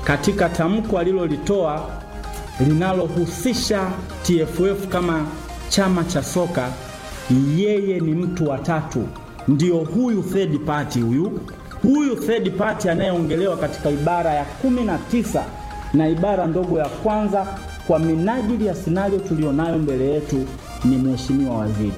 katika tamko alilolitoa linalohusisha TFF kama chama cha soka, yeye ni mtu wa tatu, ndio huyu third party huyu huyu third party anayeongelewa katika ibara ya kumi na tisa na ibara ndogo ya kwanza kwa minajili ya sinario tulionayo mbele yetu ni mheshimiwa waziri.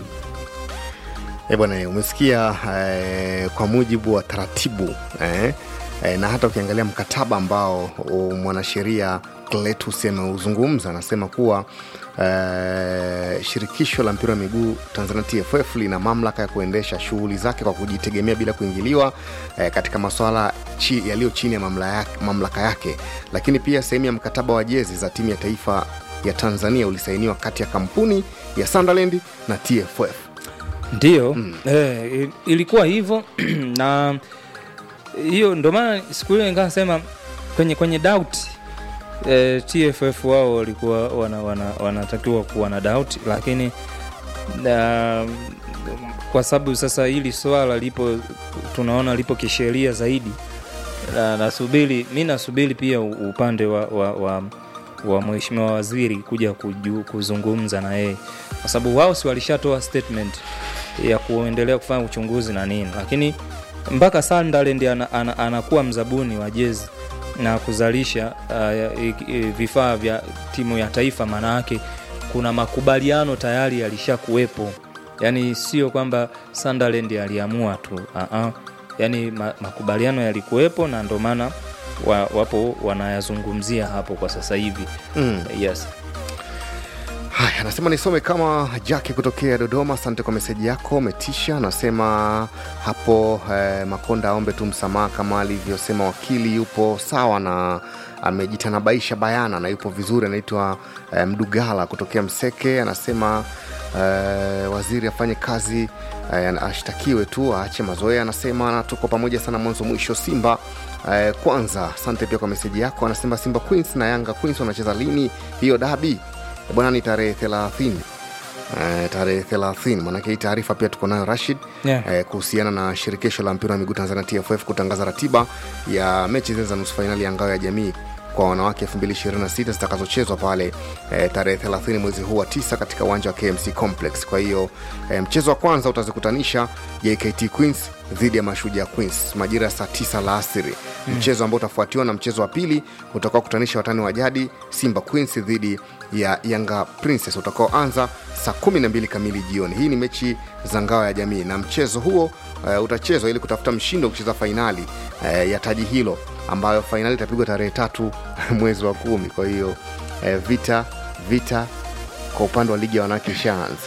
E bwana, umesikia eh, kwa mujibu wa taratibu eh, eh, na hata ukiangalia mkataba ambao uh, mwanasheria Cletus ameuzungumza anasema kuwa eh, shirikisho la mpira wa miguu Tanzania TFF lina mamlaka ya kuendesha shughuli zake kwa kujitegemea bila kuingiliwa eh, katika masuala chi, yaliyo chini ya mamla yake, mamlaka yake, lakini pia sehemu ya mkataba wa jezi za timu ya taifa ya Tanzania ulisainiwa kati ya kampuni ya Sunderland na TFF. Ndiyo mm. eh, ilikuwa hivyo na hiyo ndo maana siku ile nikasema kwenye kwenye doubt eh, TFF wao walikuwa wana, wana, wanatakiwa kuwa na doubt, lakini na, kwa sababu sasa hili swala lipo tunaona lipo kisheria zaidi na, nasubiri mi nasubiri pia upande wa, wa, wa wa mheshimiwa waziri kuja kuju, kuzungumza na yeye kwa sababu wao si walishatoa statement ya kuendelea kufanya uchunguzi na nini, lakini mpaka Sunderland ana, ana, anakuwa mzabuni wa jezi na kuzalisha uh, vifaa vya timu ya taifa, maana yake kuna makubaliano tayari yalishakuwepo, yani sio kwamba Sunderland aliamua tu uh -uh. Yani ma, makubaliano yalikuwepo na ndo maana wa, wapo wanayazungumzia hapo kwa sasa hivi Mm. yes. Haya, anasema nisome kama Jaki kutokea Dodoma. Asante kwa meseji yako, umetisha. Anasema hapo eh, Makonda aombe tu msamaha kama alivyosema wakili, yupo sawa na amejitanabaisha bayana na yupo vizuri. Anaitwa eh, Mdugala kutokea Mseke. Anasema eh, waziri afanye kazi eh, ashtakiwe tu aache mazoea. Anasema na tuko pamoja sana mwanzo mwisho. Simba eh, kwanza. Asante pia kwa meseji yako. Anasema Simba Queens na Yanga Queens wanacheza lini hiyo dabi? bwana ni tarehe thelathini Uh, tarehe 30 maanake hii taarifa pia tuko nayo Rashid Yeah. eh, kuhusiana na shirikisho la mpira wa miguu Tanzania TFF kutangaza ratiba ya mechi zile za nusu fainali ya ngao ya jamii kwa wanawake 2026 zitakazochezwa pale eh, tarehe 30 mwezi huu wa tisa katika uwanja wa KMC Complex. Kwa hiyo eh, mchezo wa kwanza utazikutanisha JKT Queens dhidi ya Mashujaa Queens majira ya saa 9 la asiri mm. mchezo ambao utafuatiwa na mchezo wa pili utakao kutanisha watani wa jadi Simba Queens dhidi ya Yanga Princess utakaoanza saa 12 kamili jioni. Hii ni mechi za ngao ya jamii na mchezo huo uh, utachezwa ili kutafuta mshindi wa kucheza fainali uh, ya taji hilo ambayo fainali itapigwa tarehe tatu mwezi wa kumi. Kwa hiyo uh, vita vita kwa upande wa ligi ya wanawake ishaanza.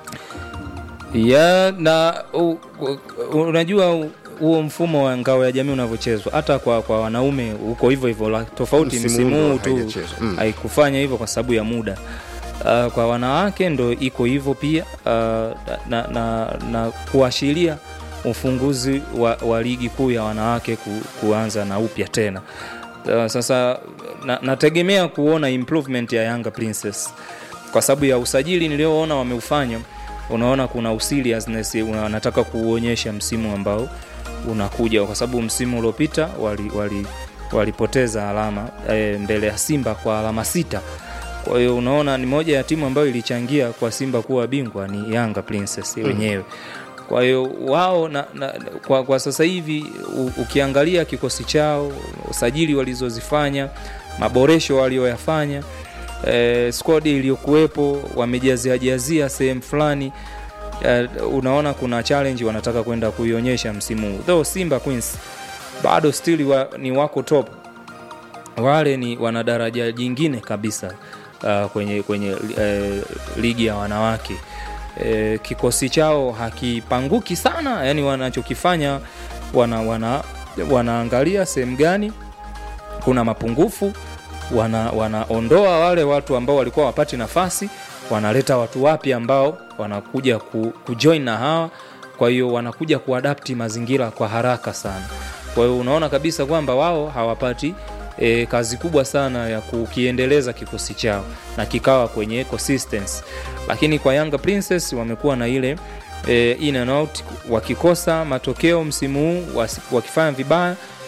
ya na u, u, unajua u- huo mfumo wa ngao ya jamii unavyochezwa hata kwa, kwa wanaume huko hivyo hivyo la- tofauti Msimu msimu ndo huu tu haijachezwa. Mm. haikufanya hivyo kwa sababu ya muda uh, kwa wanawake ndo iko hivyo pia uh, na, na, na kuashiria ufunguzi wa, wa ligi kuu ya wanawake ku, kuanza na upya tena uh, sasa na, nategemea kuona improvement ya Yanga Princess kwa sababu ya usajili nilioona wameufanya unaona kuna useriousness wanataka kuuonyesha msimu ambao unakuja kwa sababu msimu uliopita walipoteza wali, walipoteza alama e, mbele ya Simba kwa alama sita. Kwa hiyo unaona ni moja ya timu ambayo ilichangia kwa Simba kuwa bingwa ni Yanga Princess wenyewe. Kwa hiyo wao na, na, kwa, kwa sasa hivi u, ukiangalia kikosi chao, usajili walizozifanya, maboresho walioyafanya eh, squad iliyokuwepo wamejaziajazia sehemu fulani uh, unaona kuna challenge wanataka kwenda kuionyesha msimu huu though Simba Queens bado still wa, ni wako top wale ni wana daraja jingine kabisa uh, kwenye, kwenye uh, ligi ya wanawake uh, kikosi chao hakipanguki sana yani wanachokifanya wana, wana, wanaangalia sehemu gani kuna mapungufu wana, wanaondoa wale watu ambao walikuwa wapati nafasi wanaleta watu wapya ambao wanakuja ku, kujoin na hawa kwa hiyo wanakuja kuadapti mazingira kwa haraka sana kwa hiyo unaona kabisa kwamba wao hawapati e, kazi kubwa sana ya kukiendeleza kikosi chao na kikawa kwenye consistency lakini kwa Yanga Princess wamekuwa na ile e, in and out wakikosa matokeo msimu huu wasi- wakifanya vibaya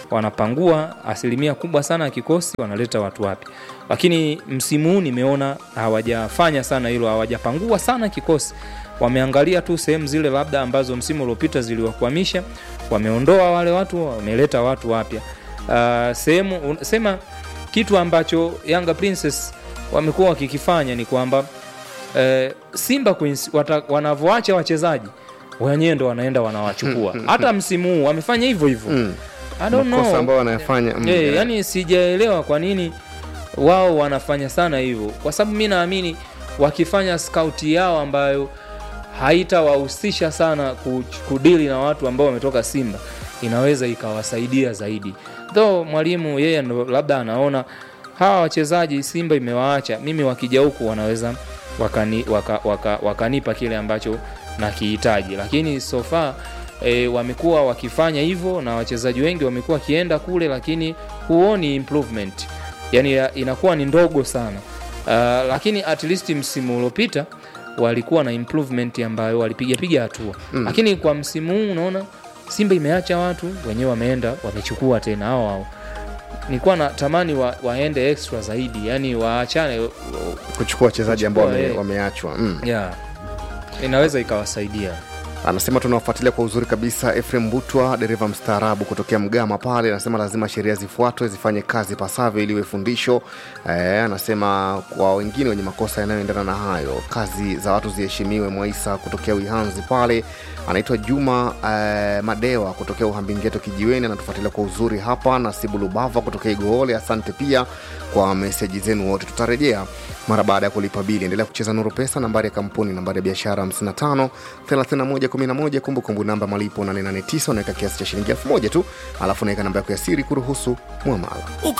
wanapangua asilimia kubwa sana ya kikosi wanaleta watu wapya lakini msimu huu nimeona hawajafanya sana hilo hawajapangua sana kikosi wameangalia tu sehemu zile labda ambazo msimu uliopita ziliwakwamisha wameondoa wale watu wameleta watu wapya uh, sehemu un- sema kitu ambacho yanga princess wamekuwa wakikifanya ni kwamba eh, simba Queens wata- wanavyoacha wachezaji wenyewe ndo wanaenda wanawachukua hata msimu huu wamefanya hivyo hivyo Mm. I don't makosa know. ambayo wanayafanya mm, Eh, yeah. yani sijaelewa kwa nini wao wanafanya sana hivyo kwa sababu mi naamini wakifanya skauti yao ambayo haitawahusisha sana ku- kudili na watu ambao wametoka simba inaweza ikawasaidia zaidi though mwalimu yeye ndo labda anaona hawa wachezaji simba imewaacha mimi wakija huku wanaweza wakani, waka, waka, wakanipa kile ambacho nakihitaji lakini so far e, wamekuwa wakifanya hivyo na wachezaji wengi wamekuwa wakienda kule lakini huoni improvement yani ya- inakuwa ni ndogo sana uh, lakini at least msimu uliopita walikuwa na improvement ambayo walipigapiga hatua mm. lakini kwa msimu huu unaona simba imeacha watu wenyewe wameenda wamechukua tena hao hao nilikuwa natamani wa, waende extra zaidi yani waachane kuchukua wachezaji ambao Kuchukua, wame, eh. wameachwa mm. yeah. inaweza ikawasaidia anasema tunawafuatilia kwa uzuri kabisa efrem butwa dereva mstaarabu kutokea mgama pale anasema lazima sheria zifuatwe zifanye kazi pasavyo ili iwe fundisho eh, anasema kwa wengine wenye makosa yanayoendana na hayo kazi za watu ziheshimiwe mwaisa kutokea uihanzi pale anaitwa juma eh, madewa kutokea uhambingeto kijiweni anatufuatilia kwa uzuri hapa na sibulubava kutokea igoole asante pia kwa meseji zenu wote tutarejea mara baada ya kulipa bili endelea kucheza nuru pesa nambari ya kampuni nambari ya biashara 55 3111 kumbukumbu namba malipo 889 unaweka kiasi cha shilingi 1000 tu alafu unaweka namba yako ya siri kuruhusu mwamala